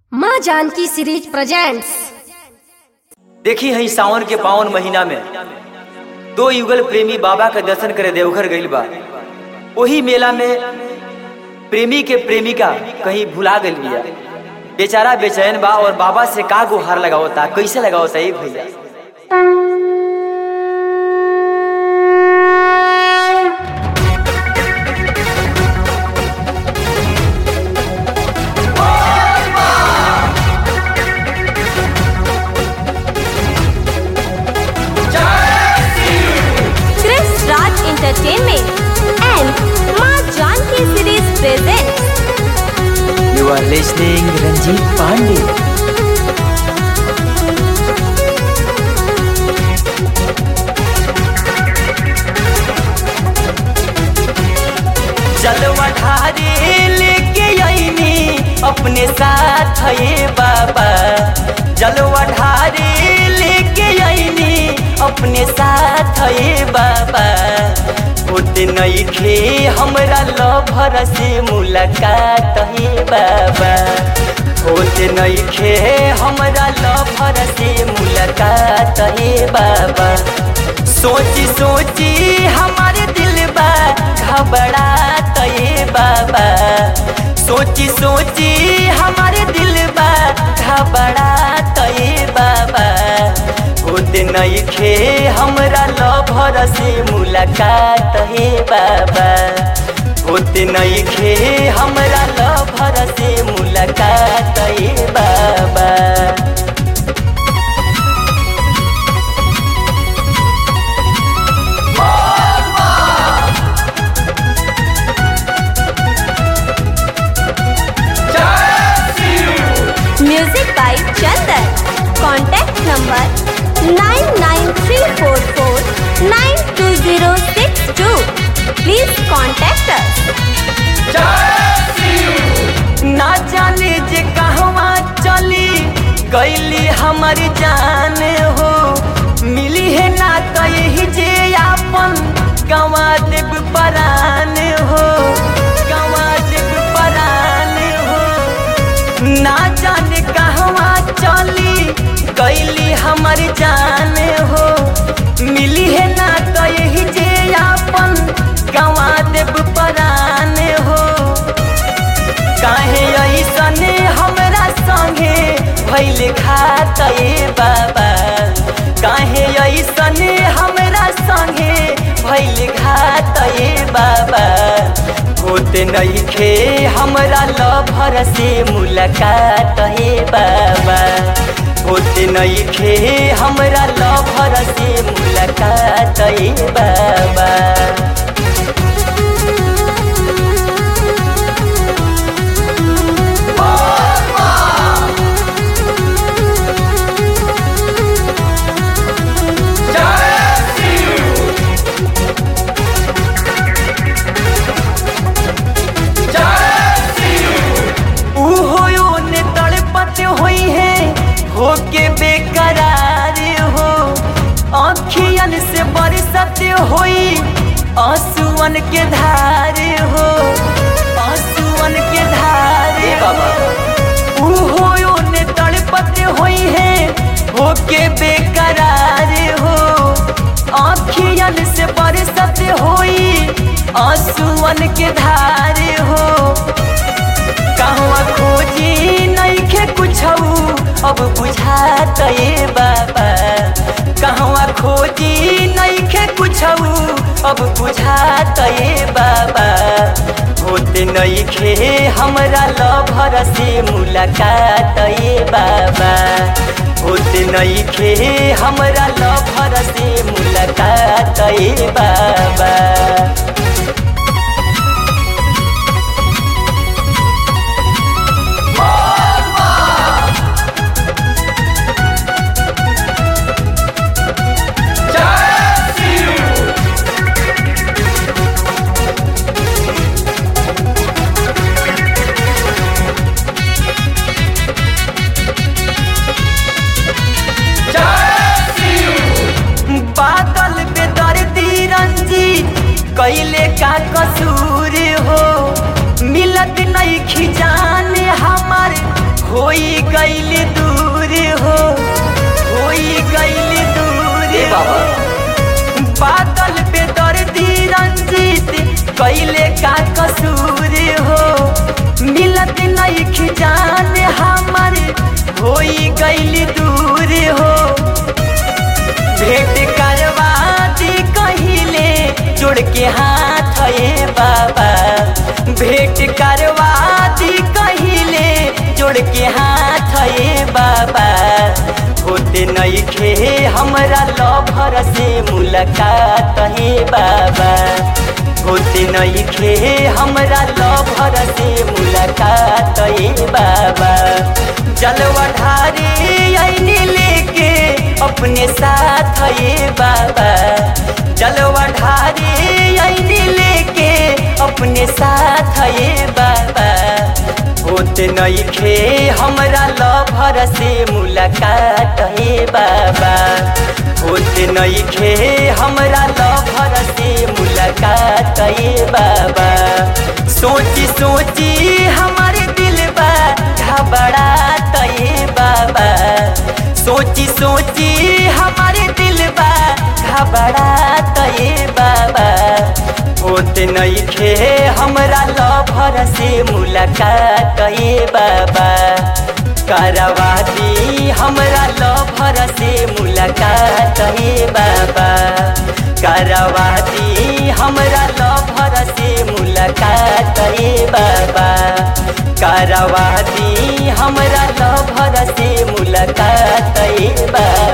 माँ Janaki series presents देखी हई सावन के पावन महीना में दो युगल प्रेमी बाबा के दर्शन करे देवघर गइल बा ओही मेला में प्रेमी के प्रेमिका कहीं भुला गइल बिया बेचारा बेचैन बा और बाबा से का गुहार लगावता कैसे लगावता एक भैया Chris Raj Entertainment and Ma Janki Series presents you are listening Ranjeet Pandey जलवा ढारे लेके आईनी अपने साथ ये बाबा जलवा ढारे लेके आईनी अपने साथ ये बाबा होते नहीं खे हमरा लभर से मुलाकात हे बाबा होते नहीं खे हमरा लभर से मुलाकात हे बाबा सोची सोची हमारे दिल बा घबरात ये बाबा सोची सोची हमारे दिल बा घबरात ये बाबा होते नहीं खे हमरा लभर से मुलाकात हे बाबा होते नहीं खे हमरा लभर से मुलाकात हे बाबा Music by Chandan. Contact number 99344920062. Please contact us. ना जाने जे कहवा चली गईली हमर जान हो मिली है ना कही जे आपन गवा देव परान हो गवा देव परान हो ना जाने कहवा चली गईली हमर जान हो मिली है ना कही जे आपन गवा देव परान हो काहे ऐसने हमरा संगे भैल खात ए बाबा काहे ऐसने हमरा संगे भैल घात ए बाबा होते नहीं खे हमरा लभर से मुलाकात हे बाबा होते नहीं खे हमरा लभर से मुलाकात हे बाबा उहो ने तड़पत होई है होके बेकरार हो अखियन से बरसत होई आंसुअन के धार हो आंसुअन के धार बाबा उहो ने तड़पत होई है होके बेकरार हो अखियन से बरसत होई आंसुअन के धार हो कहवा खोजी नइखे कुछौ अब बुझात ए बाबा कहवा खोजी नइखे कुछौ अब बुझात ए बाबा होते नइखे हमरा लभर से मुलाकात ए बाबा होते नइखे हमरा लभर से मुलाकात ए बाबा बादल पे दर्दी रंजीत कैले का कसूर हो मिलत नहीं खिजान हमार होई गईल दूर हो होई गईल दूर बाबा बादल पे दर्दी रंजीत कैले का कसूर हो मिलत नहीं खिजान हमारे होई गईल दूर हो भेंट करवा दी कहिले जोड़ के हाथ है बाबा भेंट करवा दी कहिले जोड़ के हाथ है बाबा होते नहीं खे हमरा लभर से मुलाकात है बाबा होते नहीं खे हमरा लभर से मुलाकात है बाबा जलवा ढारे आईने लेके अपने साथ ये बाबा जलवा ढारे आईने लेके अपने साथ ये बाबा होते नहीं खे हमरा लभर से मुलाकात हे बाबा होते नहीं खे हमरा लभर से मुलाकात हे बाबा सोची सोची हमारे दिल बा घबरा ये बाबा सोची सोची हमारे दिल बा घबरा ये बाबा होते नहीं खे हमरा लभर से मुलाकात ये बाबा करवा दी हमरा लभर से मुलाकात ये बाबा करवा दी हमरा लभर से मुलाकात ये बाबा करवा दी हमरा लभर से मुलाकात ये बाबा